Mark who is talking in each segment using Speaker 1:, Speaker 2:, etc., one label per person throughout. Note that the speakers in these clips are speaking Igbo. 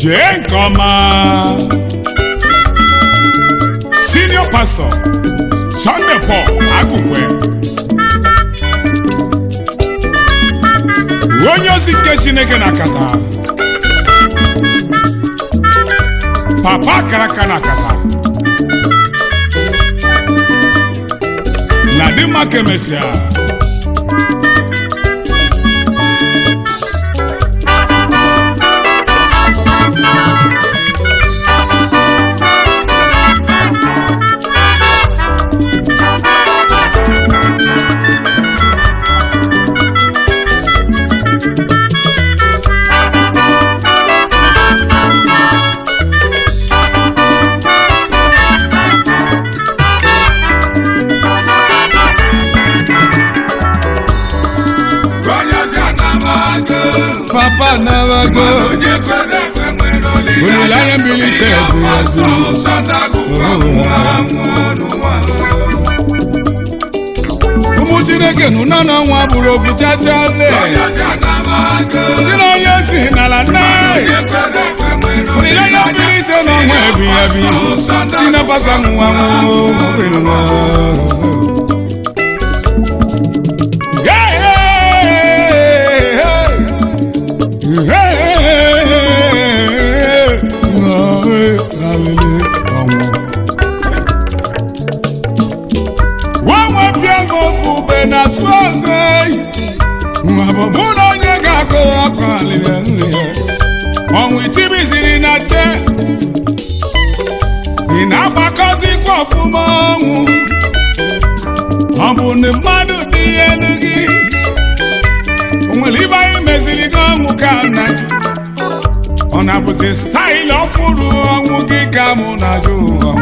Speaker 1: jee nke ọma senior pastor Sunday Paul Agụkwe onye ozi nke Chineke na kata papa karaka na kata na dị mma ka emesịa papa nabago olileanya mbilite bụ ezi ụmụ chineke nụ nọ n'ọnwa bụrụ ofu chachale ndị na onye si n'ala nne olileanya mbilite n'ọnwa ebighị ebi si na pasa nwa nwa nwanwe bịa gị ofu ube na asụ ọzọ eyi nwa bụ mụ na onye ga-akụ ọkụ alịrị nri ọnwụ itibiziri na che ị na-agbakọzikwa ọfụma ọnwụ ọ bụ na mmadụ dị elu gị o nwere ibe anyị meziri gị ọnwụ ka na jụ ọ na-abụzi staịlụ ọfụrụ ọnwụ gị ka mụ na-ajụ ọnwụ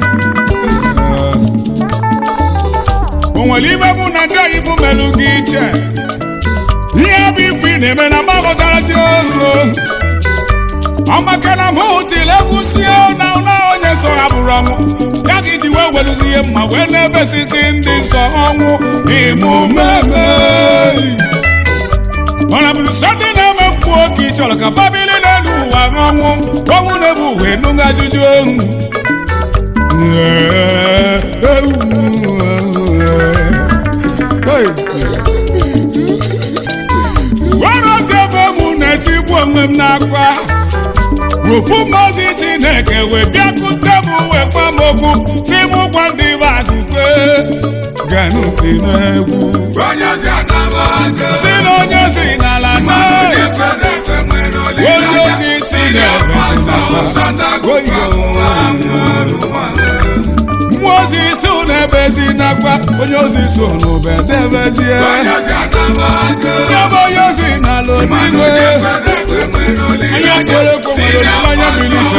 Speaker 1: o nwere ibe bụ na ndị oyibo melụ gị iche ihe bụ ife ị na-eme na mgbagọtarasi ohu ọ maka na m tiri egwu si na ụlọ onye nsọ ha bụrụ ọnwụ ya ka iji wee welụzi ihe mma wee na-ebesisi ndị nsọ ọnwụ ịmụmeme ọ na bụzi sọ ndị na-eme mkpu oge ị chọrọ ka famili n'elu ụwa ọnwụ ọnwụ na-ebu uwe nụga ajụjụ ohu were ozi ebe mụ na-etigbu onwe m n'akwa ofu mmazi chineke wee bịakute m wee gwa m okwu si m gwa ndị be agụkwe ganụti n'egwu si na onye si n'ala na onye ozi si n'ebe mmụọ ozi so n'ebezi nakwa onye ozi so n'ube debezie ebe onye ozi n'ala onigwe onye kwere ekwe nwere olileanya bilite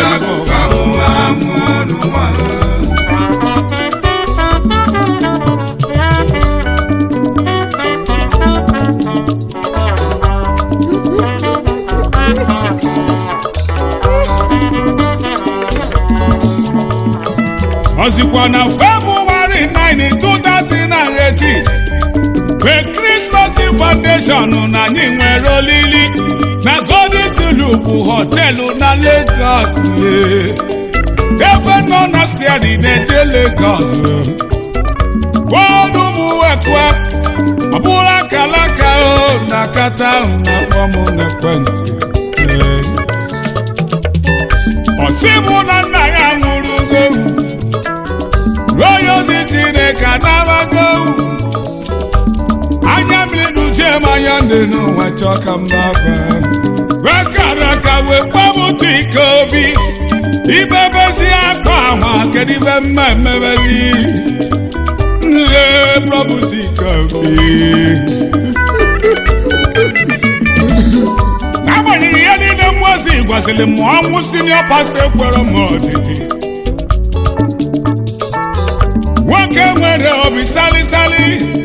Speaker 1: ọzikwa na February 9 2018 mgbe Christmas Foundation na anyị nwere olili na Golden Tulip họteelụ na Lagos ebe nọ na siari na-eje Lagos bọọdụ mụwekwe ọ bụrụ akalaka o na kata ahụ na-akpọ m n'ekwentị ọsị mụ na nna ya nwụrụ gohu onye ozi Chineke anabago anya mmiri duje m anya ndị n'ụwa chọọ ka m na-aba wee kara ka wee kpọpụta ike obi ibebezi akwa ahụ kedu ibe mma emebezi nhe kpọpụta ike obi n'agbanyeghị ihe niile mmụọ ozi gwasịrị m ọnwụ sinio pastọ ekwere m ọdịdị nwoke nwere obi salisali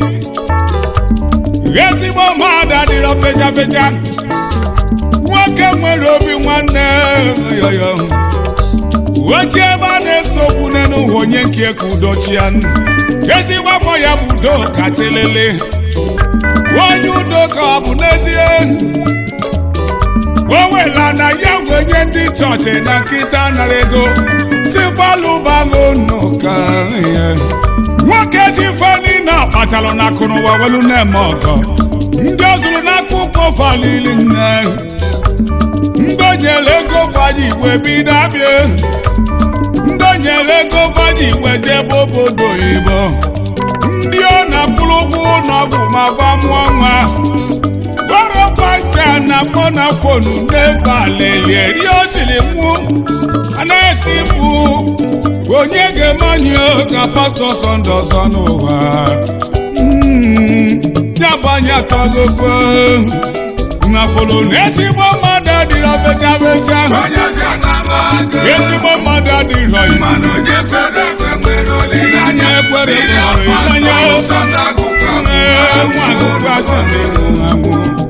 Speaker 1: ezigbo mmadụ adịrọ fecha fecha nwoke nwere obi nwanne yoyo oche ebe a na-ese okwu n'elu ụwa onye nke ka udochia ndụ ezigbo afọ ya bụ udo kachelele onye udo ka ọ bụ n'ezie o wela na ya wenye ndị chọọchị na nkịta nara ego si falụbago n'ụka ihe nwoke ji fani na kpatalụ na akụnụwa welu na-eme ọgọ ndị ọ zụrụ n'akwụkwọ falili nne ndị o nyere ego faji igwe bido abịa ndị o nyere ego faji igwe jebe obodo oyibo ndị ọ na-akwụrụ ụgwọ ụlọọgwụ ma gwa mụọ nwa gwara fanta na akpọ na fonu n'ebe alelie rie o tiri mụ anaghị bụ onye ga-emanye ka pastọ sọnde ọzọ n'ụwa Mm, ya banye atọgokwe na folo na ezigbo mmadụ adịrọ becha becha
Speaker 2: onyeisi anamago
Speaker 1: ezigbo mmadụ adịrọ isi
Speaker 2: mana onye kwere ekwe nwere olileanya
Speaker 1: Onye kwere ekwe
Speaker 2: Senior
Speaker 1: nwere olileanya.
Speaker 2: pastor Sunday Agụkọ
Speaker 1: Ee, nwa akwụkwọ asị na-enwu anwụ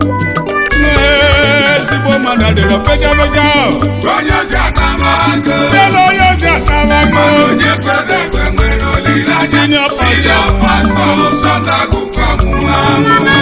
Speaker 1: Ee, ezigbo mmadụ adịrọ becha becha
Speaker 2: onyeisi anamago
Speaker 1: Elu onye ozi atamago
Speaker 2: mana onye kwere ekwe nwere olileanya
Speaker 1: Senior pastor.
Speaker 2: Senior pastor Sunday Agụkọ nwụrụ anwụ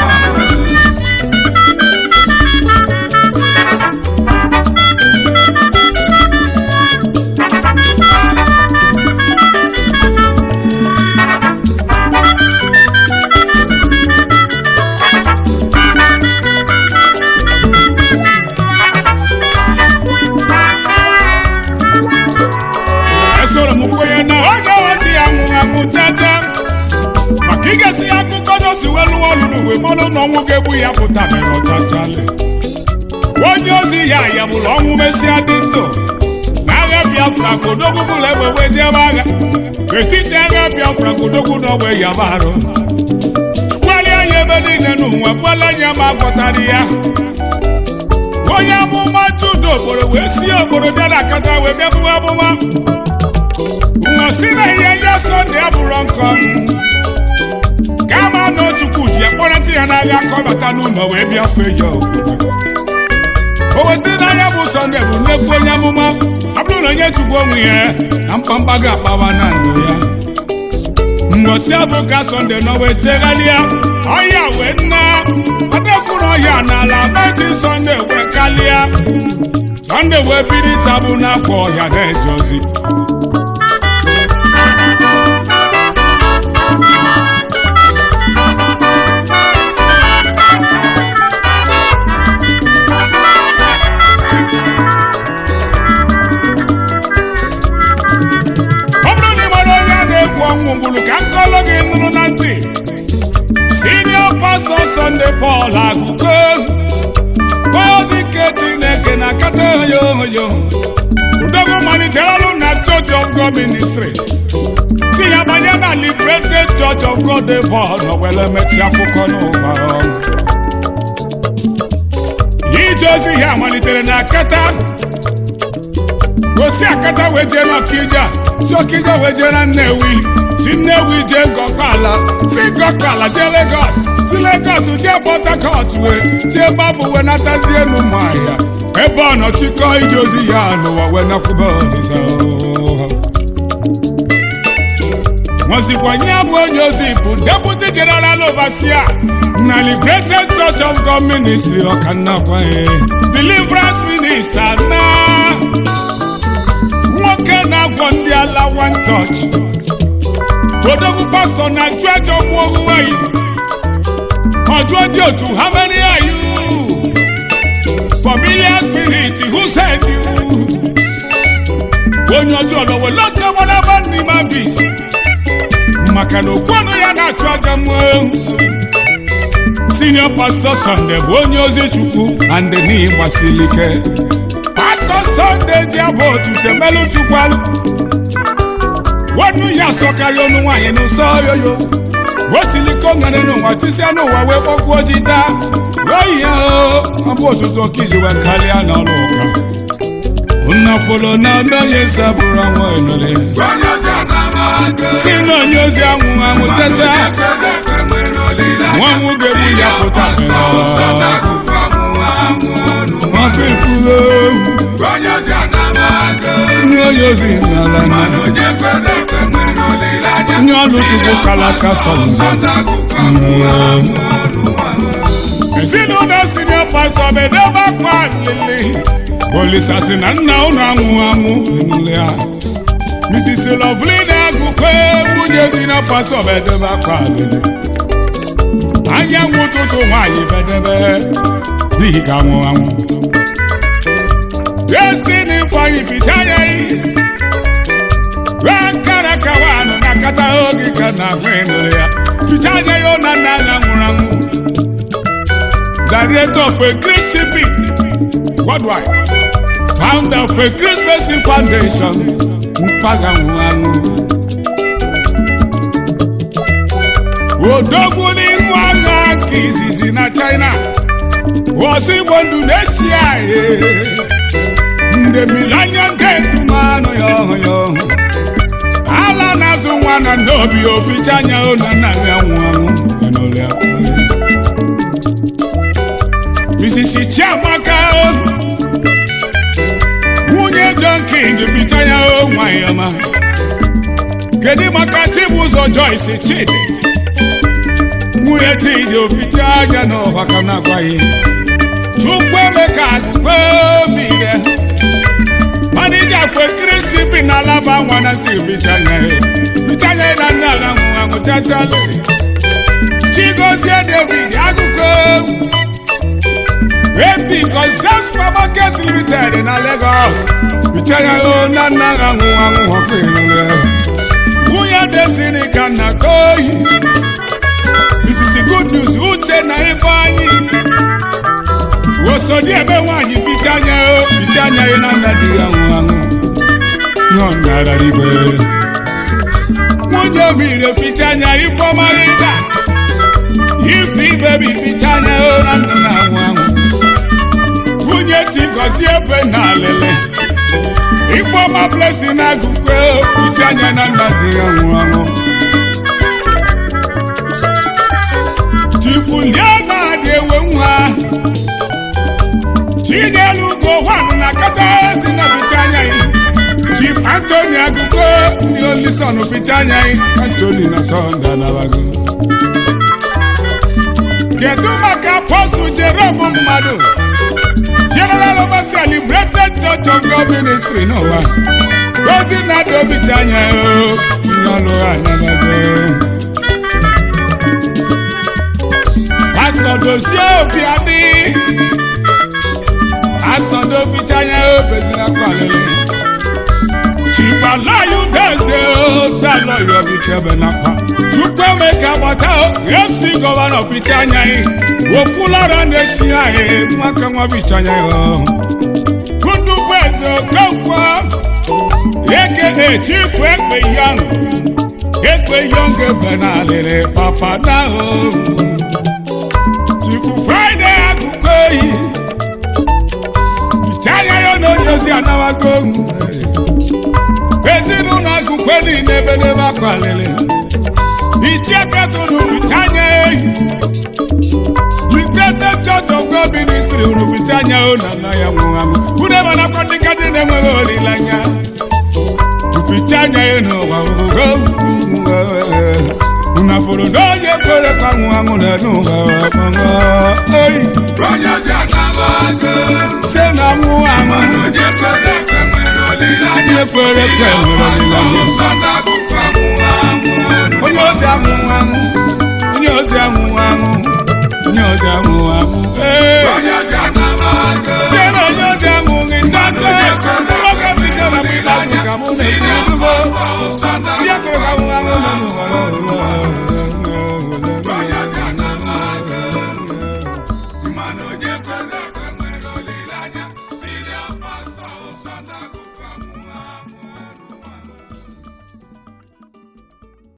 Speaker 1: esoro m kwenye na oge ozi ya nwụrụ anwụ tete maka igesi ya akụkọ dosi welu ọlụ n'uwe mmanụ na ọnwụ ga-egbu ya pụtabere ọchachale onye ozi ya ya bụrụ ọnwụ mesịa dị ndụ na agha biafra ka odogwu bụla egbe wee jebe agha etiti agha biafra ka odogwu na ogbe ya barụ gbalịa ya ebe niile n'ụwa gbuola anya ma agwọtara ya onye amụma chudo obodo wee si obodo bịa na akata wee bịa bụwa amụma ṅụsị na ihe ya sọnde abụrụ nkọ kama na chukwu ji ekpọrọta ya n'agha ka ọ bata n'ụlọ wee bịa fee ya ofufe o wesị n'anya bụ sọnde bụ nnekwu onye amụma ọ bụrụ na onye chukwu onwe ya na mkpamkpa ga-akpawa na ndụ ya mgbọsị abụ ka sọnde nọ wee tegharịa ọhịa wee nna ọdekwuru ọhịa n'ala meti sọnde wee kalịa sọnde wee biri tabụ n'akwa ọhịa na-eje ozi ọ bụrụ na ị nwere onye a na-egwu ọnwụ mgburu ka nkọlụ gị nụrụ na ntị senior pastor Sunday Paul Agụko onye ozi nke Chineke na kata oyo oyo udogwu malitere ọrụ na Church of God Ministry si ya banye na Liberated Church of God dị Paul nọwere mechi akwụkwọ n'ụwa ije ozi ya malitere na kata gosi akata wee jee n'ọkija si ọkija wee jee na nnewi si nnewi jee ngọkọala si ngọkọala jee legos si legos jee port harcourt wee si ebe afọ wee natazie enu ụmụahịa ebe ọ nọ chịkọ ije ozi ya n'ụwa wee nakwube olisa nwazikwanye bụ onye ozi bụ deputy general overseer na liberated church of god ministry ọkannakwaye deliverance minister na nwoke na-agwọ ndị ala one touch odogwu pastọ na church of ohuweyi ọjụọ ndị otu how many are you familiar spirit who send you onye ọjọọ nọwe lọsọ gbalaba n'ime bis maka na okwu ọnụ ya na-achụ aja mmụọ senior pastor Sunday bụ onye ozi chukwu na ndị n'ihi gbasiri ike pastọ Sunday ji abụ otute melụ chukwalụ wọnú ya sọkarị ọnụ nwaanyị n'ụsọ yoyo otiliko nwere n'ụwa tisịa n'ụwa wee kpọkwuo ji daa rọyi ya ọ bụ otutu ọka iji wee karịa n'ọrụ ụka nnafolo na onye sabụrụ ọnwa enole
Speaker 2: onye ozi anamago
Speaker 1: si na onye ozi anwụ anwụ teta
Speaker 2: onye kwere ekwe nwere olileanya
Speaker 1: Nwa m ga-egbu ya
Speaker 2: Senior
Speaker 1: pụta
Speaker 2: pastor
Speaker 1: mịrị.
Speaker 2: Sunday Agụkọ nwụrụ anwụ n'ụwa.
Speaker 1: ọkụ ifugo
Speaker 2: onye ozi anamago
Speaker 1: ndị onye ozi n'ala na
Speaker 2: mana onye kwere ekwe nwere olileanya
Speaker 1: Onye ọlụ Chukwu
Speaker 2: Senior
Speaker 1: kara aka
Speaker 2: pastor
Speaker 1: Sunday.
Speaker 2: Sunday Agụkọ nwụrụ anwụ n'ụwa.
Speaker 1: ezinụlọ sinio pastọ bedebe akwa lili olisa si na nna ụnụ anwụ anwụ n'ụlọ ya mrs lovely na-agụkwe nwunye sinio pastọ bedebe akwa lili anyanwụ ụtụtụ nwaanyị bedebe n'ihi ka anwụ anwụ destiny ifeanyị ficha anya wee nkara kawanụ na kata oge ka na agwa ịnụrụ ya ficha anya ya ụna nna ya nwụrụ anwụ director of a CP worldwide founder of a Christmas foundation mpaga nwụrụ anwụ odogwu n'ihu agha nke izizi na China ozigbo ndụ na-esi ahịa ndị millennium gate manụ ya ọhụ ya ọhụ ala na-azụ nwa na n'obi oficha anya ụlọ nna ya nwụ anwụ n'ụlọ ya Mrs. Chiamaka nwunye John King ficha ya o nwanyị ọma kedu maka Chibụzọ Joyce Chidi nwunye Chidi oficha anya n'ọha ka na-agwaghị Chukwuemeka Agụkpemire manija fue kirisi bi na alaba nwana si bichanya ye bichanya ye na nne ala nwụ anwụ chachale Chigozie David Agụkọ ebi Concept supermarket limited na Lagos bichanya ye na nne ala nwụ anwụ ọkụ ịlụle nwunye Destiny ka nna koyi Mrs. Good News Uche na Ifeanyi osodi ebe nwaanyị bicha anya o bicha anya ya na nna di ya nwụ anwụ nọ nara igwe nwunye obire ficha anya ifeọma ịga ife ibebi ficha anya o na nna na anwụ anwụ nwunye tigozi ebe na alele ifeọma blesi na agụkwe ficha anya na nna di ya nwụ anwụ chifulie na-adị ewe nwa chinyelu ugo nwanụ na kata ezi na ficha anya yi chief antony agụgo ndị olison ficha anya yi antony na sọnde anabago kedu maka apọstụl jerome mmadụ general overseer liberated church of god ministry n'ụwa ozi na-adị obicha anya o ndị ọlụ anabago pastọ dozie obi adị asọdọ ficha anya obezina kwalele chifalayu deze dalọyọ bikebe nakwa chukwuemeka gbata mc gọvanọ ficha anya yi okwulara na-esi anyị nwaka nwa ficha anya ya ndukwu eze okonkwo eke chifu ekpe yọng ekpe yọng ebe na alịrị papa na chifu fraịde akụkọ eyi chaya ya na onye ozi anawago ezinụlọ agụkwe niile ebedebe akwalili ichie petụrụ fichanya ehi Liberated Church of God Ministry unu fichanya o na nna ya nwụrụ anwụ unu ebe nakwa ndị ka dị na-enweghị olileanya fichanya ya n'ụwa unu fụrụ na onye kwere ka nwụ anwụ na n'ụwa eyi
Speaker 2: onye si anabago
Speaker 1: se na nwụ anwụ
Speaker 2: mana onye kwere ekwe nwere olileanya
Speaker 1: Onye kwere ekwe nwere olileanya.
Speaker 2: Nsọ na-agụkọ anwụ anwụ
Speaker 1: onye ozi anwụ anwụ onye ozi anwụ anwụ onye ozi anwụ anwụ ee
Speaker 2: onye si anabago